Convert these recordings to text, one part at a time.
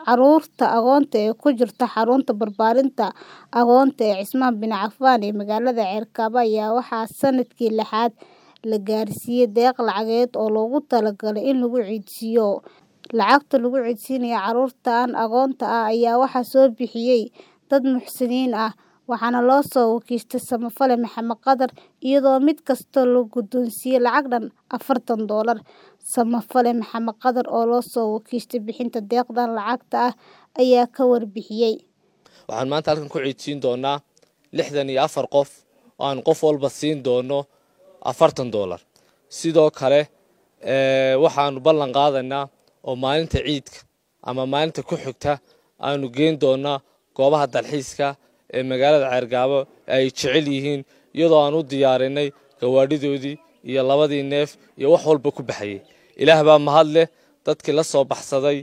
Carruurta agoonta ee ku jirta xarunta barbaarinta agoonta ee Cismaan bin Cafaan ee magaalada Cerkaba ayaa waxaa sanadkii lixaad la gaarsiiyay deeq lacageed oo loogu talagalay in lagu ciidsiiyo. Lacagta lagu ciidsiinayo carruurtan agoonta ah ayaa waxaa soo bixiyay dad muxsiniin ah, waxaana loo soo wakiishay Samafale Maxamed Qadar iyadoo mid kasta la guddoonsiiyay lacag dhan afartan doolar. Samafale Maxamed Qadar oo loo soo wakiishay bixinta deeqdan lacagta ah ayaa ka warbixiyay. Waxaan maanta halkan ku ciidsiin doonaa lixdan iyo afar qof oo aan qof walba siin doono afartan doolar. Sidoo kale waxaanu ballan qaadaynaa oo maalinta ciidka ama maalinta ku xigta aanu geyn doonaa goobaha dalxiiska ee magaalada Ceergaabo ay jecel yihiin iyadoo aan u diyaarinay gawaadhidoodii iyo labadii neef iyo wax walba ku baxayay. Ilaah baa mahad leh dadkii la soo baxsaday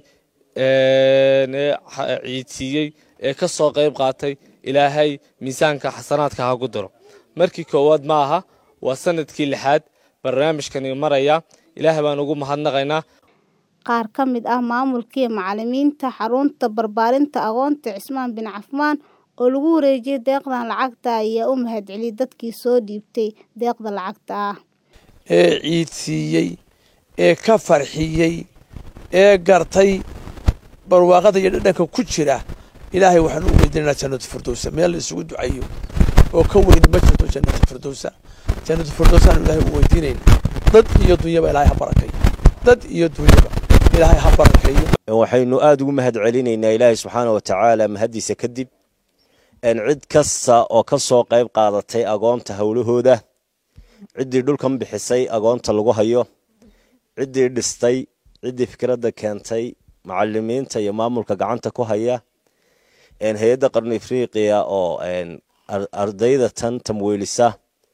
ee ciidsiiyey ee ka soo qayb qaatay ilaahay miisaanka xasanaadka ha ku daro. Markii koowaad ma aha waa sanadkii lixaad barnaamijkani maraya ilaah baan ugu mahadnaqaynaa. Qaar ka mid ah maamulka iyo macallimiinta xarunta barbaarinta agoonta Cismaan bin Cafaan oo lagu wareejiyay deeqdan lacagta ah ayaa u mahadceliyay dadkii soo dhiibtay deeqda lacagta ah. ee ciidsiiyey ee ka farxiyey ee gartay barwaaqada iyo dhadhanka ku jira ilaahay waxaan u weydiinaynaa jannatu firdowsa meel la isugu ducayo oo ka weyni ma jirto jannatu firdowsa jannatu firdowsaan ilaahay u weydiinaynaa dad iyo dunyaba ilaahay ha barakeeyo dad iyo dunyaba ilaahay ha barakeeyo waxaynu aada ugu mahad celinaynaa ilaahay subxaana wa tacaala mahaddiisa kadib cid kasta oo ka soo qayb qaadatay agoonta howlahooda ciddii dhulkan bixisay agoonta lagu hayo ciddii dhistay ciddii fikradda keentay macalimiinta iyo maamulka gacanta ku haya hay-adda qarni afriqiya oo ardayda tan tamweylisa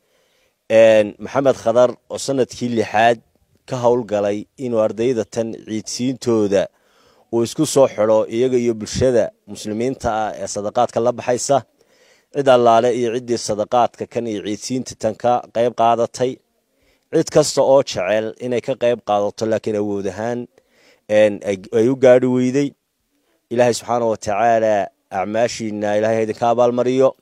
maxamed khadar oo sanadkii lixaad ka howlgalay inuu ardayda tan ciidsiintooda uu isku soo xidho iyaga iyo bulshada muslimiinta ah ee sadaqaadka la baxaysa cid allaale iyo ciddii sadaqaadka kan iyo ciidsiinta tan ka qayb qaadatay cid kasta oo jecel inay ka qayb qaadato laakiin awood ahaan ay u gaadhi weyday ilaahay subxaana wa tacaala acmaashiina ilahay idinka abaalmariyo